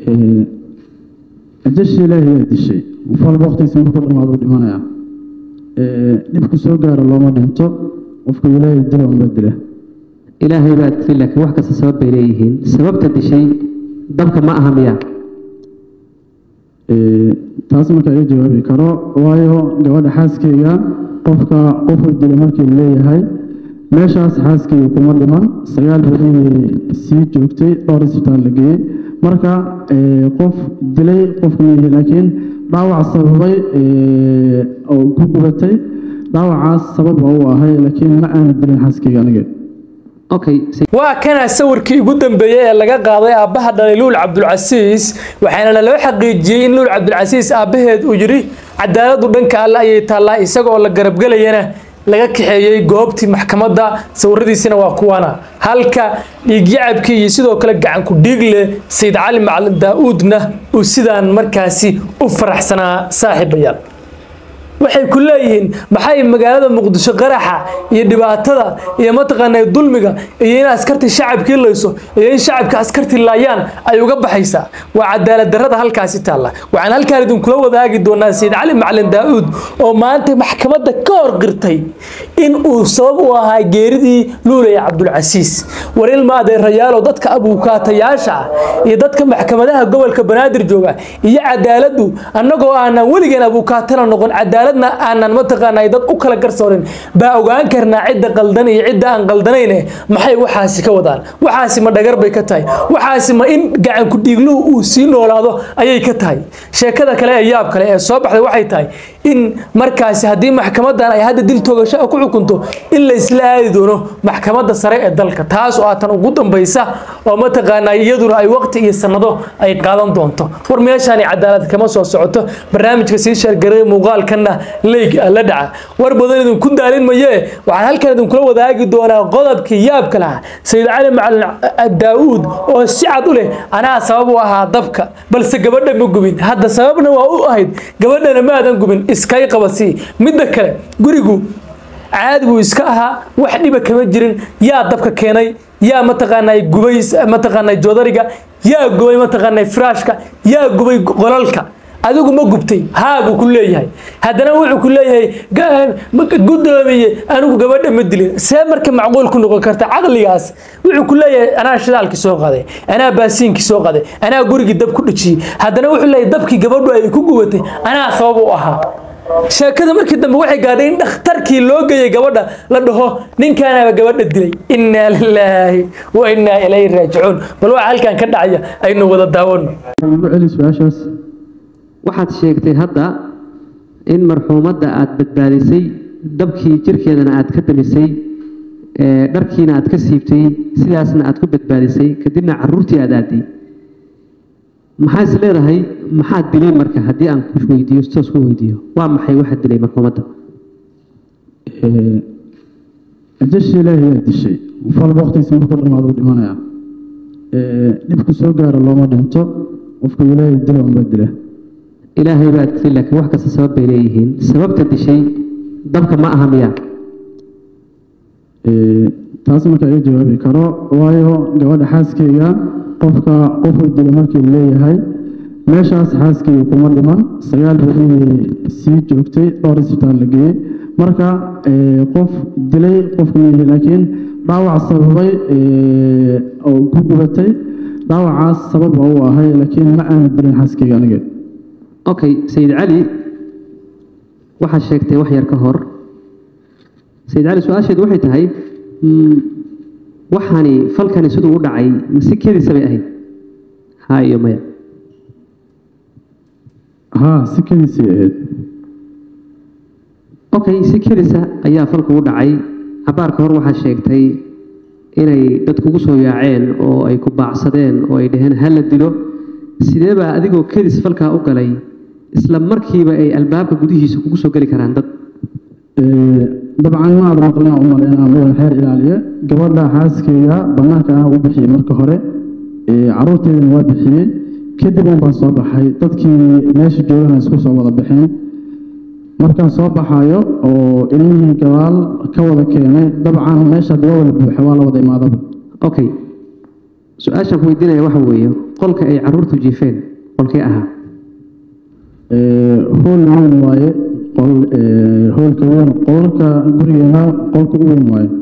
ajashi ilaahay yaa dishay falba waqtigiisa markuu dhamaado u dhimanaya dhibku soo gaara looma dhinto qofku ilaahay dila unbaa dila ilaahay baa tiri laakiin wax kasta sabab bay leeyihiin sababta dishay dabka ma aha miya taas marka iga jawaabi karo waayo gabadha xaaskeyga qofka qofuu dila markii leeyahay meeshaas xaaskeyga kuma dhiman sagaal beri sii joogtay dhowr isbitaal la geeyey marka qof dilay qofka miyihi laakiin dhaawac sababay oo ku gubatay dhaawacaas sabab waa u ahay laakiin ma aana dilin xaaskeyga aniga okay waa kana sawirkii ugu dambeeyey ee laga qaaday aabbaha dhalay luul cabdulcasiis waxaana loo xaqiijiyey in luul cabdulcasiis aabbaheed uu yidhi cadaaladu dhanka alle ayay taallaa isagoo la garabgelayana laga kaxeeyey goobtii maxkamadda sawiradiisina waa kuwana halka dhiigyacabkii iyo sidoo kale gacanku dhiigle sayid cali macalin daa-uudna uu sidaan markaasi u faraxsanaa saaxiibayaal waxay ku leeyihiin maxay magaalada muqdisho qaraxa iyo dhibaatada iyo mataqaanaa dulmiga iyo in askartii shacabkii layso iyo in shacabka askartii laayaan ay uga baxaysaa waa cadaalad darrada halkaasi taalla waxaan halkaan idinkula wadaagi doonaa sayid cali macalin daa-uud oo maanta maxkamadda ka hor qirtay in uu sabab u ahaa geeridii luulaya cabdulcasiis war ilma adeerayaalow dadka abuukaatayaasha ah iyo dadka maxkamadaha gobolka banaadir jooga iyo cadaaladdu annagoo aanan weligeen abuukaatana noqon cadaalad aanan mataqaanaa dad u kala garsoorin baa ogaan karnaa cidda qaldan iyo cidda aan qaldanayne maxay waxaasi ka wadaan waxaasi ma dhagar bay ka tahay waxaasi ma in gacanku dhiigluhu uu sii noolaado ayay ka tahay sheekada kale ee yaab kale ee soo baxday waxay tahay in markaasi haddii maxkamadan ay hadda dil toogasho ku xukunto in la isla aadi doono maxkamadda sare ee dalka taas oo aatan ugu dambaysa oo mataqaanaa iyaduna ay waqti iyo sanado ay qaadan doonto war meeshaani cadaalad kama soo socoto barnaamijka sii sheergaray muuqaalkanna leyg la dhaca war badan idinku daalin maye waxaan halkan idinkula wadaagi doonaa qodobkii yaabka lahaa sayid cali macalin daa-uud oo si cad u leh anaa sabab u ahaa dabka balse gabadha ma gubin hadda sababna waa u ahayd gabadhana ma aadan gubin iskay qabasii midda kale gurigu caadi buu iska ahaa wax dhiba kama jirin yaa dabka keenay yaa mataqaanaa gubay mataqaanaa joodariga yaa gubay mataqaanaa firaashka yaa gubay qolalka adigu ma gubtay haa buu ku leeyahay haddana wuxuu ku leeyahay guddoomiye anigu gabadha ma dilin see marka macquul ku noqon karta caqligaas wuxuu ku leeyahay anaa shidaalkii soo qaday anaa baasiinkii soo qaday anaa gurigii dab ku dhajiyey haddana wuxuu leeyahay dabkii gabadhu ay ku gubatay anaa sabab u ahaa sheekada markii dambe waxay gaadhay in dhakhtarkii loo geeyey gabadha la dhaho ninkaanaba gabadha dilay innaa lilaahi wa innaa ilayhi raajicuun bal waxa halkan ka dhacaya aynu wada daawano ugu celi su-aashaas waxaad sheegtay hadda in marxuumadda aad badbaadisay dabkii jirkeedana aad ka damisay dharkiina aad ka siibtay sidaasna aad ku badbaadisay kadibna caruurtii aad aaday maxaa is leedahay maxaad dilay marka haddii aan ku weydiiyo toos ku weydiiyo waa maxay waxaad dilay marxuumadda ajashi ilaahay yaa dishay falba waqtigiisa markuu dhamaado u dhimanaya dhibku soo gaara looma dhinto qofku ilaahay dila unbaa dila ilaahay baa tiri laakiin wax kasta sabab bay leeyihiin sababta dishay dabka ma aha miya taas marka iga jawaabi karo waayo gabadha xaaskeyga qofka qofuu dila markii leeyahay meeshaas xaaskeyga kuma dhiman sagaal beri sii joogtay dhowr isbitaal la geeyey marka qof dilay qofka miyihi laakiin dhaawac sababay oo ku gubatay dhaawacaas sabab waa u ahay laakiin ma aana dilin xaaskeyga aniga okay sayid cali waxaad sheegtay wax yar ka hor sayid cali su-aasheedu waxay tahay waxaani falkani siduu u dhacay mase kedisa bay ahayd haa iyo maya haa si kediisay ahayd okay si kedisa ayaa falku u dhacay cabaarka hor waxaad sheegtay inay dad kugu soo yaaceen oo ay ku baacsadeen oo ay dhaheen ha la dilo sidee baa adigoo kedis falkaa u galay isla markiiba ay albaabka gudihiisa kugu soo geli karaan dad dabcan ma aad maqlina u maleynaa meel xeer ilaaliye gabadha xaaskeyga banaanka ah u bixiyey marka hore caruurteedana waa bixiyey kadib un baan soo baxay dadkii meesha joogana isku soo wada baxeen markaan soo baxayo oo ilmihii gabaal ka wada keenay dabcan meesha waa wada buuxa waa la wada imaadaba okay su-aashaan ku weydiinaya waxa weeye qolka ay caruurtu jiifeen qolkee ahaa hool weyn waaye qol ee, hoolka weyn qolka gurigeena qolka u weyn waaye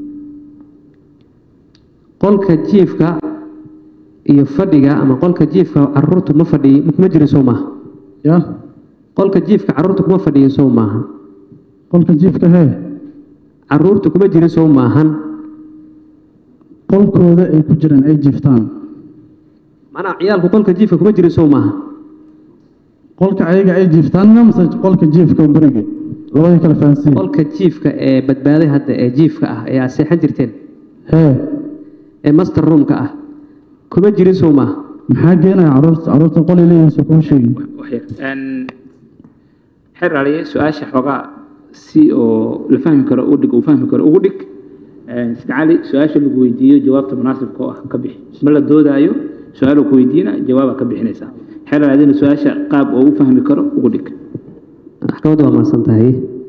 qolka jiifka iyo fadhiga ama qolka jiifka caruurtu ma fadhiyi kuma jirin sow maaha ya qolka jiifka caruurtu kuma fadhiyin sow maaha qolka jiifka hee caruurtu kuma jirin sow maahan qolkooda ay ku jiraan ay jiiftaan macnaha ciyaalku qolka jiifka kuma jirin sow maaha qolka ayaga ay jiiftaanna mise qolka jiifka guriga labadii kala fahansiin qolka jiifka ee badbaaday hadda ee jiifka ah ee aad seexan jirteen hee ee master roomka ah kuma jirin sow maaha maxaa geenaya caruurta caruurta qol ay leeyihiin soo kuma sheegin waxyar Een, xer aliye su-aasha xoogaa si oo la fahmi karo u dhig uu fahmi karo ugu dhig Een, sida cali su-aasha lagu weydiiyo jawaabta munaasibka oo ah ka bixi ma la doodaayo su-aal uu ku weydiina jawaabaa ka bixinaysaa xer aliyena su-aasha qaab oo u fahmi karo ugu dhig maxkamaddu waa mahadsan tahay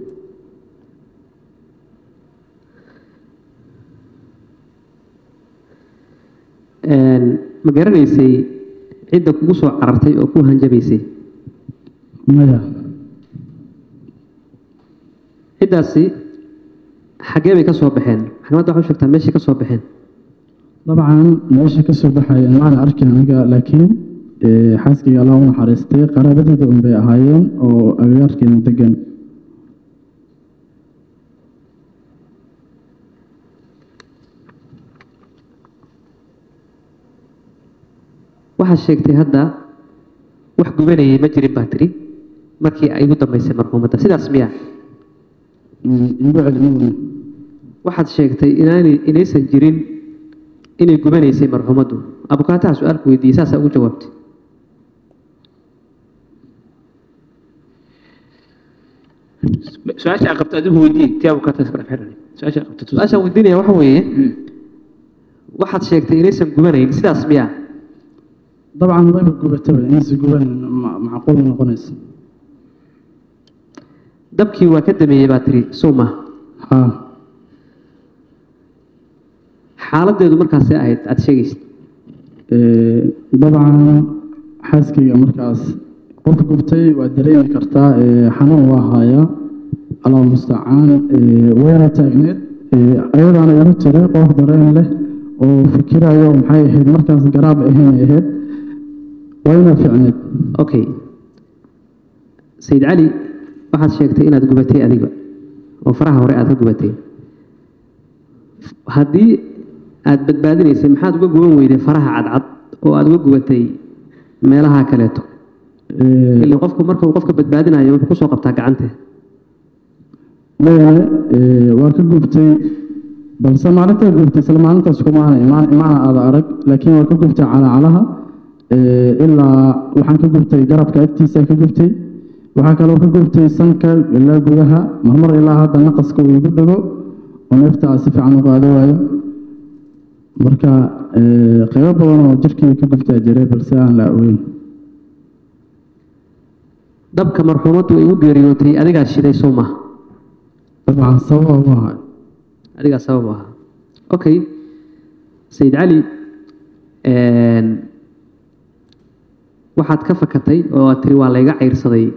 Een, ma garanaysay cidda kugu soo carartay oo ku hanjabaysay maya ciddaasi xaggee bay ka soo baxeen maxkamadda waxaa u sheegtaa meeshay ka soo baxeen dabcan meesha ka soo baxaya maana arkin aniga laakiin ee, xaaskayga allah u naxariistay qaraabadeeda un bay ahaayeen oo agagaarkeena degan waxaad sheegtay hadda wax gubanayay ma jirin baa tiri markii ay ugu dambaysay marxuumadda sidaas miya Mm, igu celin waxaad sheegtay inaanay inaysan jirin inay gubanaysay marxuumaddu abukaataha su-aalku weydiiyey saasaa ugu jawaabtay su-aasha aad qabto adigu weydiiyey tii abukaata iskala xer aliye su-aasha aad qabto tus- su-aashaan weydiinaya waxa weeye Mm. waxaad sheegtay inaysan gubanayn sidaas miya dabcan wayba gubataba inaysa guban ma- macquul noqonaysa dabkii waa ka dameeyey baa tiri sow maaha haa xaaladdeedu markaasay ahayd aad sheegaysid Ee, dabcan xaaskayga markaas qof gubtay waa dareemi kartaa ee, xanuun waa hayaa allah mustacaan ee, wayna taagneed ee, ayadaana igu tiri qof dareen leh oo fikirayo maxay ahayd markaas garaab ahayn ay ahayd wayna fiicneed okay sayid cali waxaad sheegtay inaad gubatay adiga oo faraha hore aad ka gubatay haddii aad badbaadinaysay maxaad uga guban weyday faraha cadcad oo aad uga gubatay meelaha kaleeto Ee, ilaa qofku marka uu qofka badbaadinayo wuxuu kusoo qabtaa gacantee mayane ee, waa ka gubtay balse maalintaa gubtay isla maalintaas kumaana imaan imaana aada arag laakiin waa ka gubtay calacalaha ee, ilaa waxaan ka gubtay garabka agtiisa ka gubtay waxaa kaloo ka gubtay sanka ilaa gudaha marmar ilaa hadda naqaska uu igu dhago oo neefta si fiican u qaado waayo marka ee, qaybo badan oo jirkii ka gubtaa jiray balse aan la ogeyn dabka marxuumaddu ay u geeriyootay adigaa shiday soo maha dabcan sababa u ahay adigaa sabab u ahaa okay sayid cali een, waxaad ka fakatay oo aad tiri waa layga cayrsaday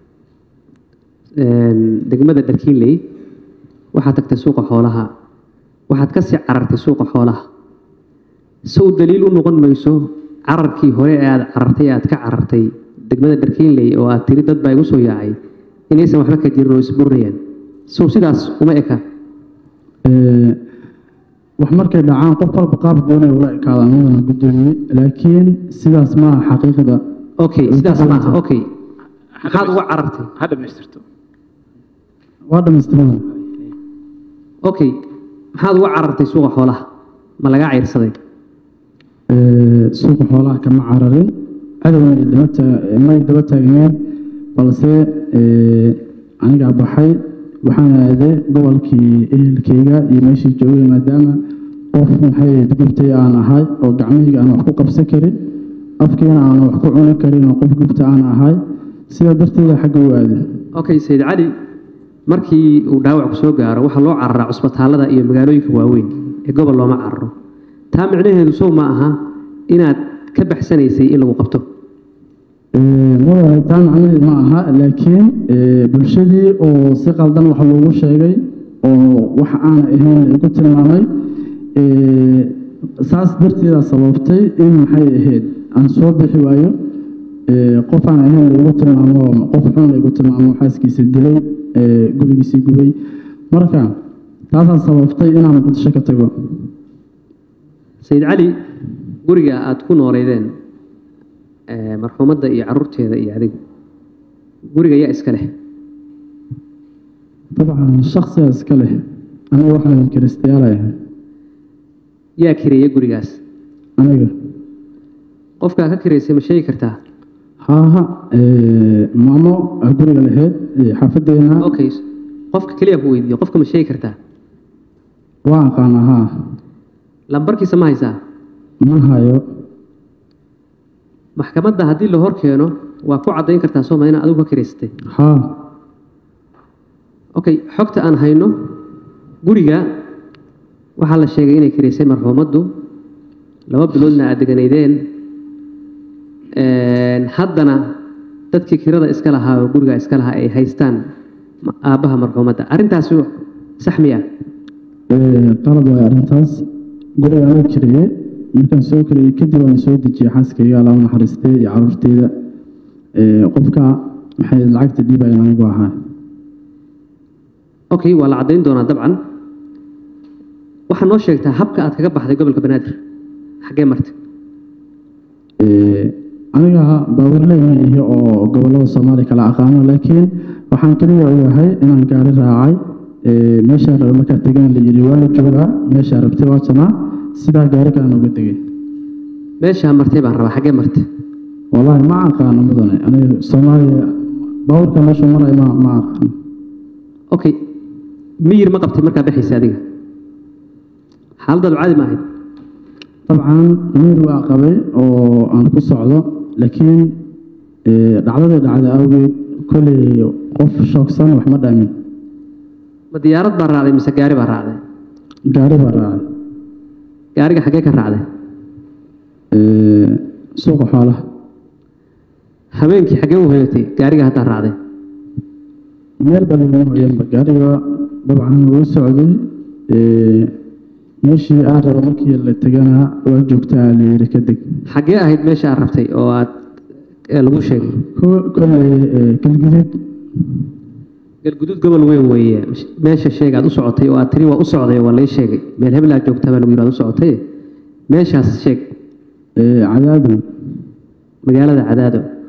een, degmada dharkiinley waxaad tagtay suuqa xoolaha waxaad kasii carartay suuqa xoolaha sow daliil u noqon mayso cararkii hore ee aad carartay ee aad ka carartay degmada dharkiinley oo aad tiri dad baa igu soo yaacay inaysan waxba ka jirin oo isburinayaan sow sidaas uma eka Ee, wax markay dhacaan qof walba qaab goonay ula ekaada anigana gudoomiye laakiin sidaas maaha xaqiiqda okay sidaas maaha okay maxaad uga carartay ha dhamaystirto waa dhamaystirada okay maxaad uga carartay suuqa xoolaha ma lagaa cayrsaday Ee, suuqa xoolaha kama cararin cadowna ay daba taa- may daba taagneen balse ee, anigaa baxay waxaan aaday gobolkii ehelkeyga iyo meeshii joogay maadaama qof maxay gubtay aan ahay oo gacmahayga aan wax ku qabsan karin afkiina aan wax ku cuni karin oo qof gubta aan ahay sidaa darteeda xagga u aaday okay sayid cali markii uu dhaawac ku soo gaaro waxaa loo cararaa cusbitaallada iyo magaalooyinka waaweyn ee gobol looma cararo taa micnaheedu sow ma aha inaad ka baxsanaysay in lagu qabto mudane taa macnaheed ma aha laakiin ee, bulshadii oo si qaldan wax loogu sheegay oo wax aan ahayn lagu tilmaamay ee, saas darteeda sababtay in maxay ahayd aan soo bixi waayo ee, qof aan ahayn lagu tilmaamo qof xun lagu tilmaamo xaaskiisa dilay ee, gurigiisii gubay marka taasaa sababtay inaan muqdisho ka tago sayid cali guriga aada ku nooleydeen ee, marxuumadda iyo caruurteeda iyo adigu guriga yaa iska leh dabcan shaksiga iska leh aniga waxaan kiristayaalaya yaa kireeya gurigaas aniga qofkaa ka kireysay ma sheegi kartaa haaha ee, maamo ah guriga lahayd ee, xaafadeena okay qofka keliya ku weydiiyo qofka ma sheegi kartaa waa aqaana haa lambarkiisa ma haysaa ma hayo maxkamadda haddii la hor keeno waa ku caddayn kartaa sooma inaad adigu ka kireysatay haa okay xogta aan hayno guriga waxaa la sheegay inay kireysay marxuumaddu laba biloodna aad deganaydeen Een, haddana dadkii kirada iska lahaa oo guriga iska lahaa ay haystaan ma- aabbaha marxuumadda arrintaasi sax miya Ee, qalad waay arrintaas guriga aniga kiriyey markaan soo kiriyey kadib waan soo dejiyey xaaskayga alla u naxariistay iyo caruurteyda Ee, qofka maxay lacagta dhiibayan anigu ahaa okay waa la caddayn doonaa dabcan waxaa noo sheegtaa habka aad kaga baxday gobolka banaadir xaggee martay Ee, aniga baawarley ma ihi oo gobolada soomaaliya kala aqaano laakiin waxaan keliya ogahay inaan gaari raacay Ee, meeshaan raba markaa tegan la yidhi waa la joogaa meeshaa rabtay waa janaa sidaa gaari kalaan uga tegay meeshaa martay baan rabaa xaggee martay wallaahi ma aqaano mudane aniga soomaaliya baawarka meeshu maray ma ma aqaano okay miyir ma qabtay markaa baxaysa adiga xaaladaadu caadi ma ahayd dabcan miir waa qabay oo aan ku socdo laakiin ee, dhacdadii dhacday awgeed kolley qof shoogsan wax ma dhamin ma diyaarad baa raacday mise gaari baa raacday gaari baa raacay gaariga xaggee ka raacday Ee, suuqa xoolaha habeenkii xaggee u hoyatay gaariga haddaa raacday meel badan hoyanba gaariga dabcan wuu socday Ee, meeshii aan rabo markii la tegana waa joogtaa la yidhi ka deg xaggee ahayd meesha aad rabtay oo aad ee lagu sheegay Ko- kolley ee, galguduud galguduud gobol weyn weeye meesha sheeg aad u socotay oo aad tiri waa u socday oo waa lay sheegay meel hebel aad joogtaa baa lagu yidhi aad u socotay meeshaas sheeg ee, cadaadin magaalada cadaado